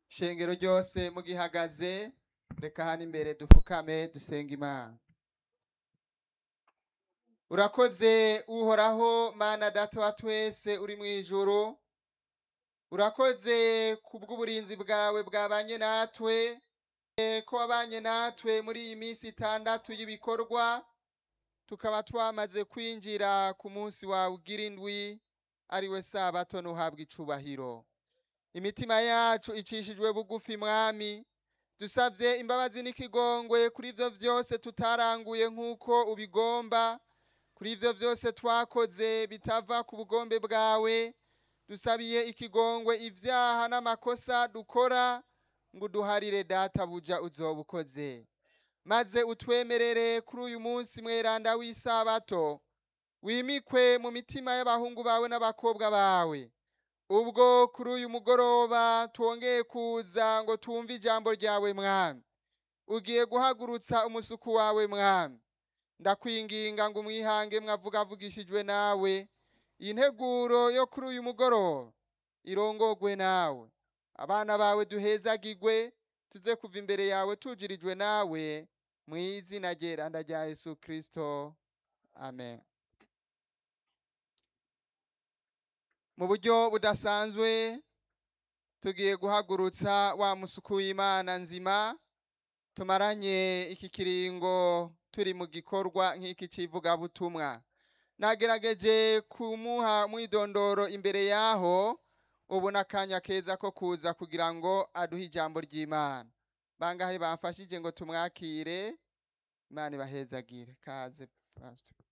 shengero ryose mugihagaze reka hano imbere dupfukame dusenga imana urakoze uhoraho mana data wa twese uri mu ijuru urakoze kubw'uburinzi bwawe bwabanye natwe eh, ko wabanye natwe muri iyi minsi itandatu y'ibikorwa tukaba twamaze kwinjira ku munsi wawe ugira indwi ariwe sabato ntuhabwe icubahiro imitima yacu icishijwe bugufi mwami dusabye imbabazi n'ikigongwe kuri ibyo byose tutaranguye nk'uko ubigomba kuri ibyo byose twakoze bitava ku bugombe bwawe dusabiye ikigongwe ibyaha n'amakosa dukora ngo uduharire data buja uzoba ukoze maze utwemerere kuri uyu munsi mweranda w'isabato wimikwe mu mitima y'abahungu bawe n'abakobwa bawe ubwo kuri uyu mugoroba twongeye kuza ngo twumve ijambo ryawe mwami ugiye guhagurutsa umusuku wawe mwami ndakwinginga ngo umwihange mwavuga avugishijwe nawe iyi nteguro yo kuri uyu mugoroba irongogwe nawe abana bawe duhezagigwe tuze kuva imbere yawe tujirijwe nawe mu izina ryeranda rya yesu kirisito amen mu buryo budasanzwe tugiye guhagurutsa wa musuku w'imana nzima tumaranye iki kiringo turi mu gikorwa nk'iki cy'ivugabutumwa nagerageje kumuha mwidondoro imbere yaho ubu n'akanya keza ko kuza kugira ngo aduhe ijambo ry'imana bangahe bamfashije ngo tumwakire imana ibahezagire kaze pastor